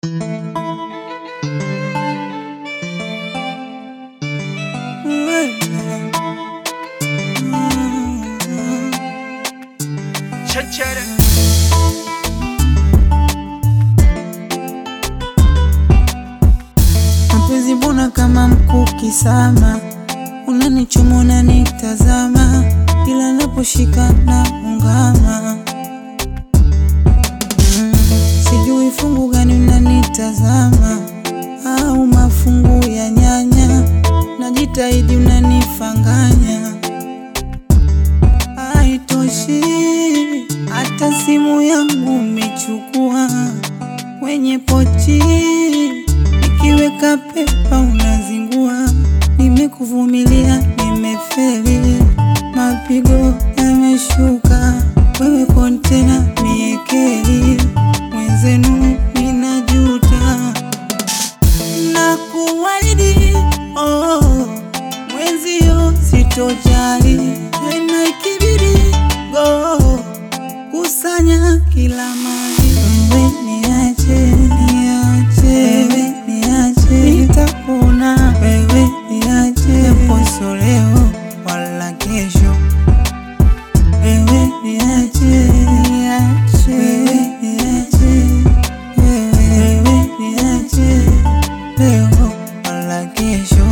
Chachara. Mapenzi mbona kama mkuki sama, unanichoma unanitazama, ila naposhika na ungama mm, sijui fungu gani unanitazama au mafungu ya nyanya, najitahidi unanifanganya, haitoshi hata simu yangu umechukua kwenye pochi Nikiweka pepa unazingua, nimekuvumilia, nimefeli, mapigo yameshuka, wewe kontena miekeli, mwenzenu ninajuta na kuahidi oh, mwenzio sitojali tena, ikibidi go kusanya kila mali, wewe niache, niache, wewe niache, nitapona, wewe niache, japo sio leo wala kesho, wewe niache, niache, wewe niache, wewe niache, leo wala kesho.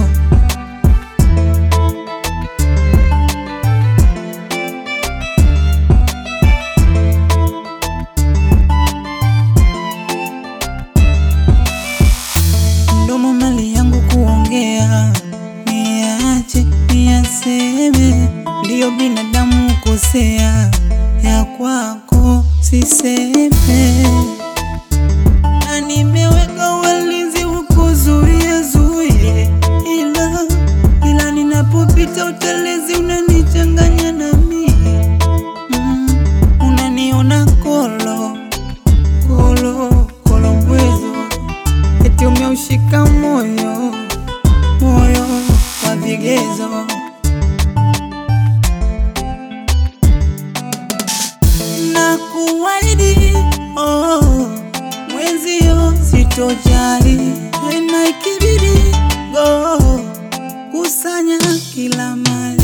mdomo mali yangu kuongea, niache niyaseme, ndiyo binadamu kosea, ya kwako siseme, na nimeweka walinzi ukuzuie zuie, ila ila ninapopita utelezi unanichanganya nami mm, unaniona kolo kolo kolo mbwezo eti umeushika moyo moyo wa vigezo na kuahidi oh, mwenzio sitojali tena, ikibidi go kusanya kila mali